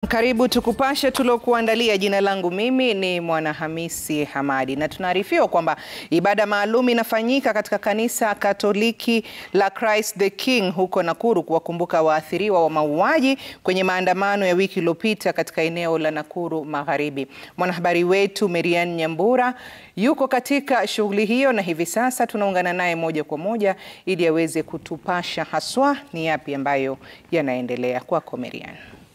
karibu tukupashe tuliokuandalia. Jina langu mimi ni Mwanahamisi Hamadi, na tunaarifiwa kwamba ibada maalum inafanyika katika kanisa Katoliki la Christ the King huko Nakuru kuwakumbuka waathiriwa wa mauaji kwenye maandamano ya wiki iliyopita katika eneo la Nakuru Magharibi. Mwanahabari wetu Merian Nyambura yuko katika shughuli hiyo na hivi sasa tunaungana naye moja kwa moja ili aweze kutupasha haswa ni yapi ambayo yanaendelea. Kwako Merian.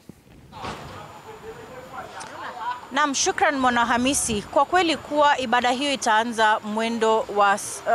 Naam, shukran Mwanahamisi. Kwa kweli kuwa ibada hiyo itaanza mwendo wa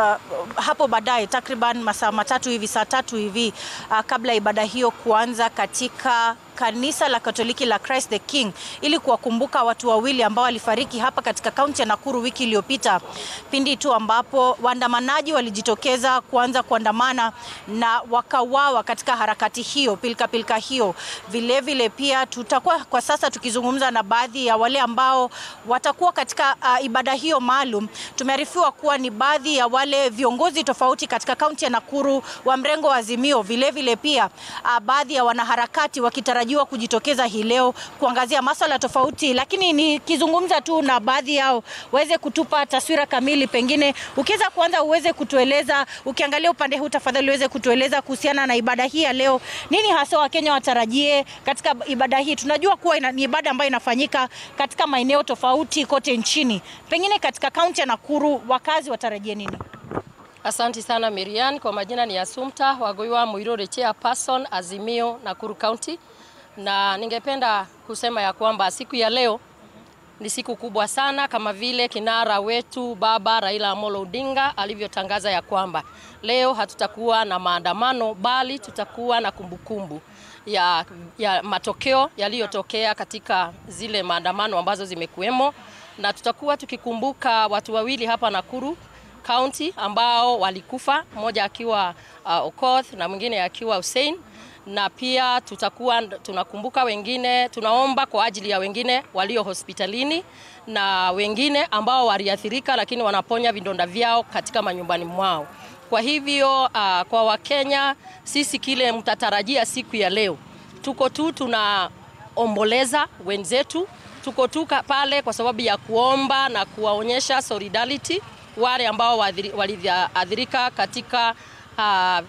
uh, hapo baadaye takriban masaa matatu hivi, saa tatu hivi uh, kabla ibada hiyo kuanza katika kanisa la Katoliki la Christ the King ili kuwakumbuka watu wawili ambao walifariki hapa katika kaunti ya Nakuru wiki iliyopita, pindi tu ambapo waandamanaji walijitokeza kuanza kuandamana na wakawawa katika harakati hiyo, pilika pilika hiyo. Vilevile vile pia tutakuwa kwa sasa tukizungumza na baadhi ya wale ambao watakuwa katika uh, ibada hiyo maalum. Tumearifiwa kuwa ni baadhi ya wale viongozi tofauti katika kaunti ya Nakuru wa mrengo wa Azimio, vilevile vile pia uh, baadhi ya wanaharakati wakitarajiwa kujitokeza hii leo kuangazia masuala tofauti, lakini nikizungumza tu na baadhi yao waweze kutupa taswira kamili. Pengine ukiweza kuanza uweze kutueleza, ukiangalia upande huu tafadhali, uweze kutueleza kuhusiana na ibada hii ya leo, nini hasa Wakenya watarajie katika ibada hii? Tunajua kuwa ina, ni ibada ambayo inafanyika katika maeneo tofauti kote nchini, pengine katika kaunti ya Nakuru wakazi watarajie nini? Asanti sana Miriam. Kwa majina ni Assumpta Wagoiwa Muirore, chairperson Azimio Nakuru County, na ningependa kusema ya kwamba siku ya leo ni siku kubwa sana, kama vile kinara wetu baba Raila Amolo Odinga alivyotangaza ya kwamba leo hatutakuwa na maandamano, bali tutakuwa na kumbukumbu ya, ya matokeo yaliyotokea katika zile maandamano ambazo zimekuwemo, na tutakuwa tukikumbuka watu wawili hapa Nakuru County ambao walikufa, mmoja akiwa uh, Okoth na mwingine akiwa Hussein, na pia tutakuwa tunakumbuka wengine, tunaomba kwa ajili ya wengine walio hospitalini na wengine ambao waliathirika, lakini wanaponya vidonda vyao katika manyumbani mwao. Kwa hivyo uh, kwa Wakenya sisi kile mtatarajia siku ya leo, tuko tu tunaomboleza wenzetu, tuko tu pale kwa sababu ya kuomba na kuwaonyesha solidarity wale ambao waliathirika katika uh,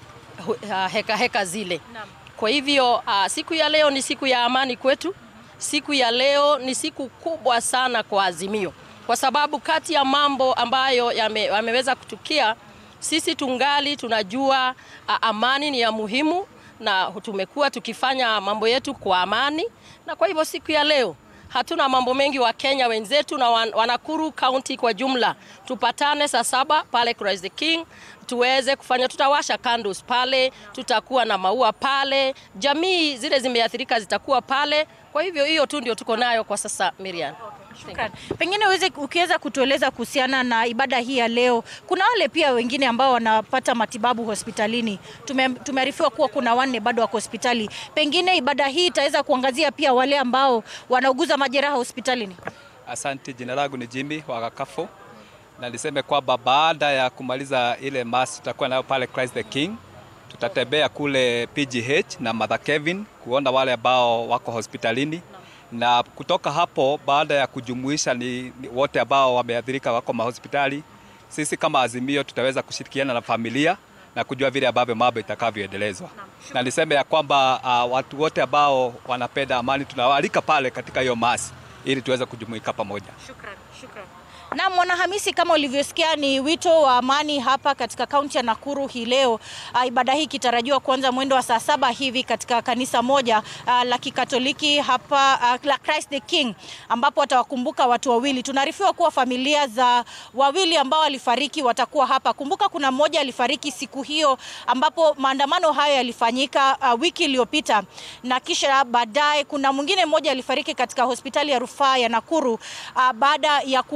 heka heka zile. Kwa hivyo uh, siku ya leo ni siku ya amani kwetu. Siku ya leo ni siku kubwa sana kwa Azimio, kwa sababu kati ya mambo ambayo yameweza yame kutukia, sisi tungali tunajua uh, amani ni ya muhimu, na tumekuwa tukifanya mambo yetu kwa amani, na kwa hivyo siku ya leo hatuna mambo mengi. Wa Kenya wenzetu na Wanakuru County kwa jumla, tupatane saa saba pale Christ the King tuweze kufanya, tutawasha candles pale, tutakuwa na maua pale, jamii zile zimeathirika zitakuwa pale. Kwa hivyo hiyo tu ndio tuko nayo kwa sasa, Miriam. Shukran. Pengine uweze ukiweza kutueleza kuhusiana na ibada hii ya leo. Kuna wale pia wengine ambao wanapata matibabu hospitalini. Tume, tumearifiwa kuwa kuna wanne bado wako hospitali. Pengine ibada hii itaweza kuangazia pia wale ambao wanauguza majeraha hospitalini. Asante, jina langu ni Jimmy Wakakafo na niseme kwamba baada ya kumaliza ile mass tutakuwa nayo pale Christ the King, tutatembea kule PGH na Mother Kevin kuona wale ambao wako hospitalini na kutoka hapo, baada ya kujumuisha ni, ni wote ambao wameathirika wako mahospitali, sisi kama Azimio tutaweza kushirikiana na familia na kujua vile ambavyo mambo itakavyoendelezwa, na niseme ya kwamba uh, watu wote ambao wanapenda amani tunawaalika pale katika hiyo masi ili tuweze kujumuika pamoja. Shukran, shukran. Na Mwanahamisi, kama ulivyosikia ni wito wa amani hapa katika kaunti ya Nakuru hii leo. Uh, ibada hii ikitarajiwa kuanza mwendo wa saa saba hivi katika kanisa moja uh, la Kikatoliki hapa uh, la Christ the King ambapo watawakumbuka watu wawili. Tunaarifiwa kuwa familia za wawili ambao walifariki watakuwa hapa. Kumbuka kuna mmoja alifariki siku hiyo ambapo maandamano hayo yalifanyika uh, wiki iliyopita, na kisha baadaye kuna mwingine mmoja alifariki katika hospitali ya rufaa ya Nakuru uh, baada ya kuuguza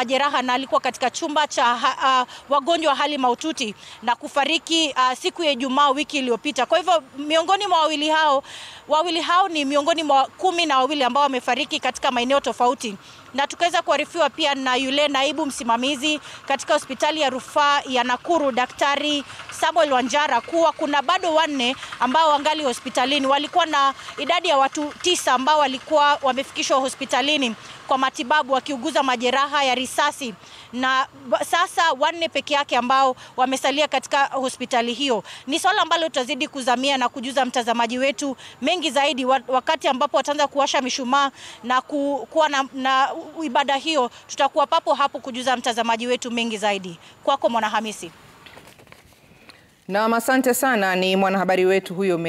majeraha na alikuwa katika chumba cha uh, wagonjwa hali mahututi na kufariki uh, siku ya Ijumaa wiki iliyopita. Kwa hivyo miongoni mwa wawili hao wawili hao ni miongoni mwa kumi na wawili ambao wamefariki katika maeneo tofauti na tukaweza kuarifiwa pia na yule naibu msimamizi katika hospitali ya rufaa ya Nakuru Daktari Samuel Wanjara kuwa kuna bado wanne ambao wangali hospitalini. Walikuwa na idadi ya watu tisa ambao walikuwa wamefikishwa hospitalini kwa matibabu wakiuguza majeraha ya risasi, na sasa wanne peke yake ambao wamesalia katika hospitali hiyo. Ni swala ambalo tutazidi kuzamia na kujuza mtazamaji wetu mengi zaidi wakati ambapo wataanza kuwasha mishumaa na ku, kuwa na, na ibada hiyo. Tutakuwa papo hapo kujuza mtazamaji wetu mengi zaidi. Kwako Mwanahamisi. Na asante sana, ni mwanahabari wetu huyo.